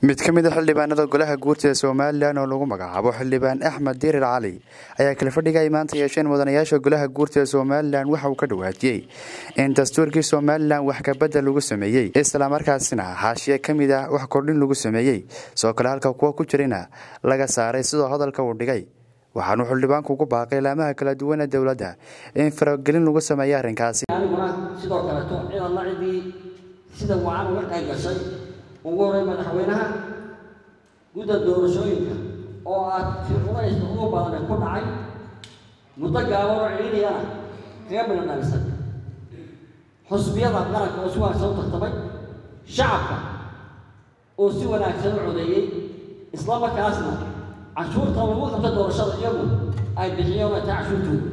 mid ka mid a xildhibaanada golaha guurtida somalilan oo lagu magacaabo xildhibaan axmed dirir cali ayaa kala fadhiga ay maanta yeesheen mudanayaasha golaha guurtida somalilan waxa uu ka dhawaajiyey in dastuurkii somalilan wax kabadda lagu sameeyey islamarkaasina xaashiye ka mid ah wax kordhin lagu sameeyey soo kale halka kuwa ku jirina laga saaray sidoo hadalka uu dhigay waxaanuu xildhibaanku ugu baaqay laamaha kala duwan ee dowladda in faragelin lagu sameeyo arrinkaasi aniguna sidoo kaleeto ciidan la cidii sida wacan uga qayb gashay ugu horey madaxweynaha gudda doorashooyinka oo aad fircunaysa ugu badan ku dhacay muddo gaaban oo ciidiyana kaga midhan dhalisan xusbiyada qaranka oo si wanaagsan u tartamay shacabka oo si wanaagsan u codeeyey isla markaasna cashuurta lagu qabta doorashada iyagu ay bixiyeen oo taa cashuurtooda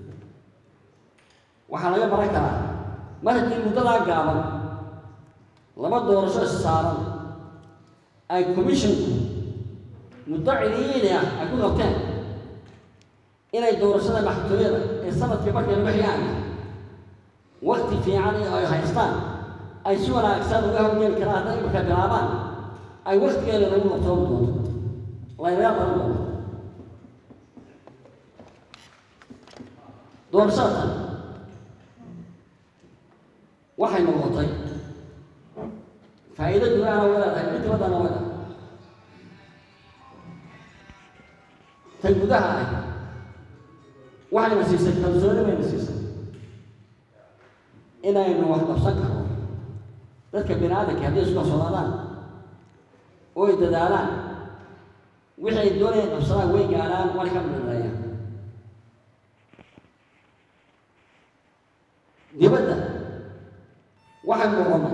waxaa laga baran karaa mar haddii muddadaa gaaban laba doorasho issaaran ay commissionku muddo ciliili ah ay ku qabteen inay doorashada maxkamiyada ee sanadkii markay lagu xigaan wakti fiican ay haystaan ay si wanaagsan uga hawgeeli karaan hadday imarka bilaabaan ay waktigeeda lagu qabtoon doonto laynaga qaban doono doorashada tan waxay noqotay faa'iido gudaana way leedahay mid dibaddana way leedahay tan gudaha ah waxayna siisay kalsooni bayna siisay inaynu wax qabsan karno dadka bini aadamka hadday isku kalsoonaadaan oo ay dadaalaan wixii ay doonayaan qabsadaan way gaadhaan waana ka midaleeyaan dibadda waxay noqonay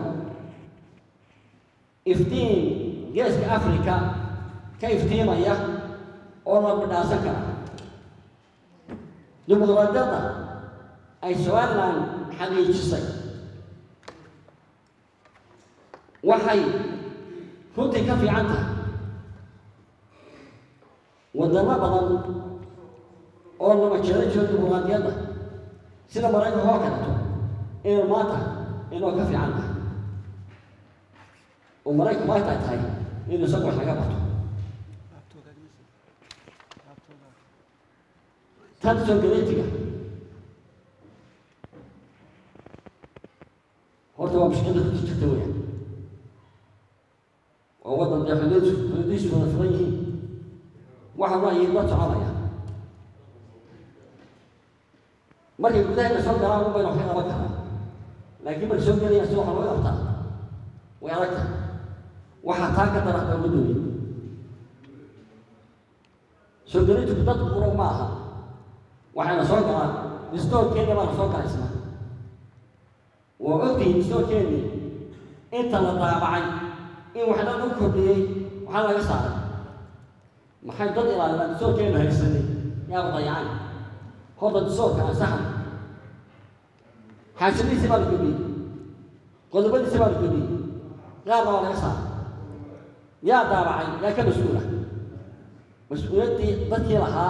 iftiin geeska africa ka iftiimaya oo la bidhaasan kara dimuqraadiyadda ay somalilan xaqiijisay waxay runtii ka fiican tahay wadamo badan oo lama jeero jiro dimuqraadiyadda sida maraykanka oo kaleeto inuu maanta inoo ka fiican tahay oo maraykanku ay tahay tahay inuu isagu wax laga barto tan soogaleetiga horta waa mushkilada ku jirta weeyaan waa waddan dee xuduud xuduudiisu wada furan yihiin waxa waayiin la soconaya markay gudaheena soo galaan un bayna wax ka qaban karaa laakiin markay soo gelayaan si waxa looga qabtaa way adag tahay waxaa taa ka darata uga doonay soo gelintu dad quro ma aha waxayna soo galaan distoorkeena baana soo galaysna waa ogtihiin distoorkeennii inta la daabacay in waxna lagu kordhiyey waxaa laga saaray maxay dad ilaaliyaan distoorkeena haysanay yaaba dayacay horta distoorka ansaxa xaashadiisii baa la kordhiyey qodobadiisii baa la kordhiyey qaarna waa laga saaray yaa daabacay yaa ka mas-uula mas-uuliyaddii dadkii lahaa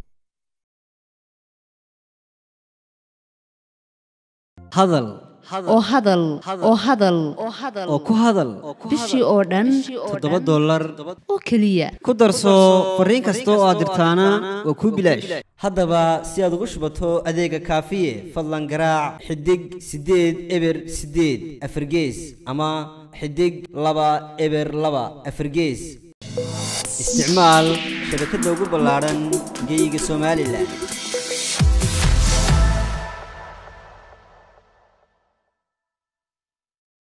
hadal oo hadal oo hadal oo ku hadal bishii oo dhan toddoba dollar oo keliya ku darso fariin kasta oo aad dirtaana waa kuu bilaash haddaba si aad ugu shubato adeega kaafiye fadlan garaac xidig siddeed eber siddeed afargees ama xidig laba eber laba afargees isticmaal shabakadda ugu ballaadhan geeyiga somalilan